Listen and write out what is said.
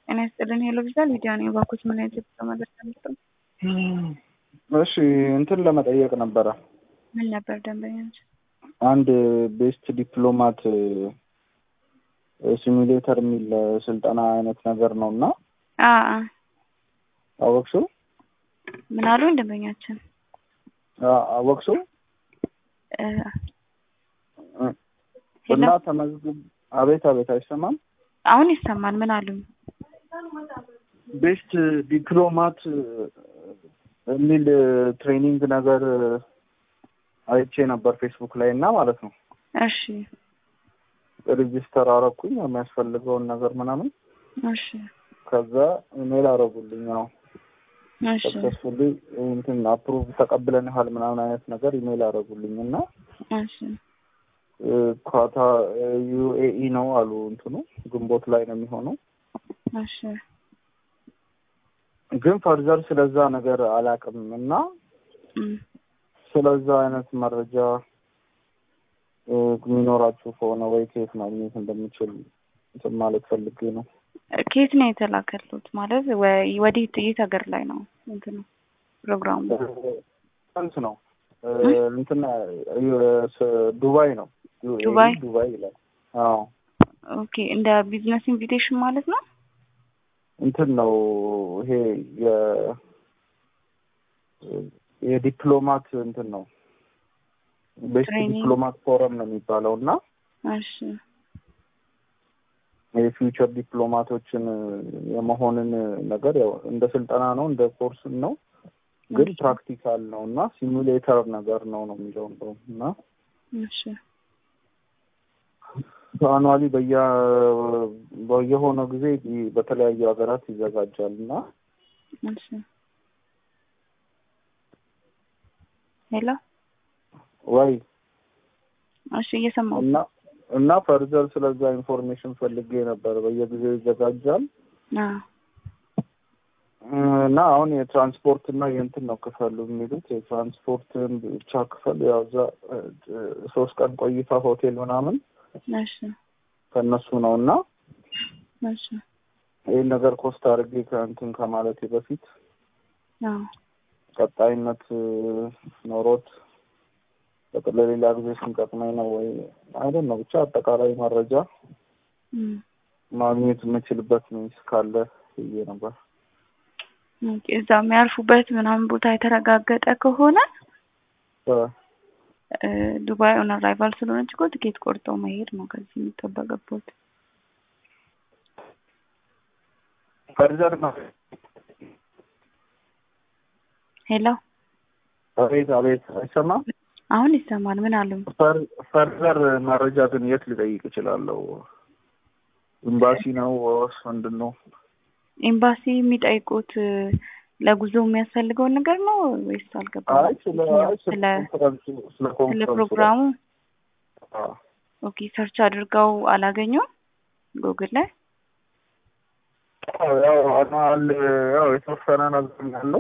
ጤና ይስጥልን ሄሎ ቪዛ ሊዲያ ነኝ። እባክዎት ምን አይነት የጉዞ መረጃ ነበር? እሺ እንትን ለመጠየቅ ነበረ። ምን ነበር ደንበኞች? አንድ ቤስት ዲፕሎማት ሲሙሌተር የሚል ስልጠና አይነት ነገር ነው እና አ አ አወቅሽው? ምን አሉኝ ደንበኛችን? አ- አወቅሽው? እ፣ እና ሄሎ ተመዝግብ። አቤት አቤት፣ አይሰማም? አሁን ይሰማል። ምን አሉኝ? ቤስት ዲፕሎማት የሚል ትሬኒንግ ነገር አይቼ ነበር ፌስቡክ ላይ እና ማለት ነው እሺ ሬጂስተር አረኩኝ የሚያስፈልገውን ነገር ምናምን እሺ ከዛ ኢሜል አረጉልኝ ነው እሺ ሰክሰስፉሊ እንትን አፕሩቭ ተቀብለንሃል ምናምን አይነት ነገር ኢሜል አረጉልኝ እና እሺ ኳታ ዩኤኢ ነው አሉ እንትኑ ግንቦት ላይ ነው የሚሆነው እሺ ግን ፈርዘር ስለዛ ነገር አላውቅም እና እም፣ ስለዛ አይነት መረጃ እ፣ የሚኖራችሁ ከሆነ ወይ ከየት ማግኘት እንደምችል እንትን ማለት ፈልጌ ነው። ከየት ነው የተላከሉት? ማለት ወይ ወዴት የት ሀገር ላይ ነው እንትኑ ፕሮግራሙ? እንት ነው እ፣ እንትን እ፣ ዱባይ ነው ዩኤኢ ዱባይ? ዱባይ ይላል። አዎ ኦኬ እንደ ቢዝነስ ኢንቪቴሽን ማለት ነው። እንትን ነው ይሄ የ የዲፕሎማት እንትን ነው ቤስት ትሬኒንግ? ዲፕሎማት ፎረም ነው የሚባለው እና እሺ የፊውቸር ዲፕሎማቶችን የመሆንን ነገር ያው እንደ ስልጠና ነው እንደ ኮርስም ነው ግን እሺ ፕራክቲካል ነው እና ሲሙሌተር ነገር ነው ነው የሚለው እንደውም እና እሺ አኗሊ በየ በየሆነ ጊዜ በተለያዩ ሀገራት ይዘጋጃል እና እሺ ሄሎ ወይ እሺ እየሰማሁ እና እና ፈርዘር ስለዛ ኢንፎርሜሽን ፈልጌ ነበር። በየጊዜው ይዘጋጃል አ እና አሁን የትራንስፖርት እና የእንትን ነው ክፈሉ የሚሉት የትራንስፖርትን ብቻ ክፈል። ያው እዛ እ፣ ሶስት ቀን ቆይታ ሆቴል ምናምን እሺ ከእነሱ ነው እና እሺ ይህን ነገር ኮስት አድርጌ ከእንትን ከማለቴ በፊት አ ቀጣይነት እ፣ ኖሮት በቃ ለሌላ ጊዜ ስንጠቅመኝ ነው ወይ አይደል ነው ብቻ አጠቃላይ መረጃ እም ማግኘት የምችልበት ሚንስ ካለ ብዬ ነበር። ኦኬ እዛ የሚያርፉበት ምናምን ቦታ የተረጋገጠ ከሆነ እ፣ እ፣ ዱባይ ኦን አራይቫል ስለሆነች እኮ ትኬት ቆርጠው መሄድ ነው ከዚህ የሚጠበቅበት። ፈርዘር ነው ሄሎ አቤት አቤት አይሰማም። አሁን ይሰማል። ምን አሉኝ? ፈር- ፈርዘር መረጃ ግን የት ልጠይቅ እችላለሁ? ኤምባሲ ነው ወይስ ምንድን ነው? ኤምባሲ የሚጠይቁት እ፣ ለጉዞ የሚያስፈልገውን ነገር ነው ወይስ አልገባም? አይ ስለ አይ ስለ ስለ ኮንፈረንሱ ስለ ስለ ኮንፈረንሱ ፕሮግራሙ አዎ። ኦኬ ሰርች አድርገው አላገኙም ጉግል ላይ ያው አኗል ያው የተወሰነ ነገር ያለው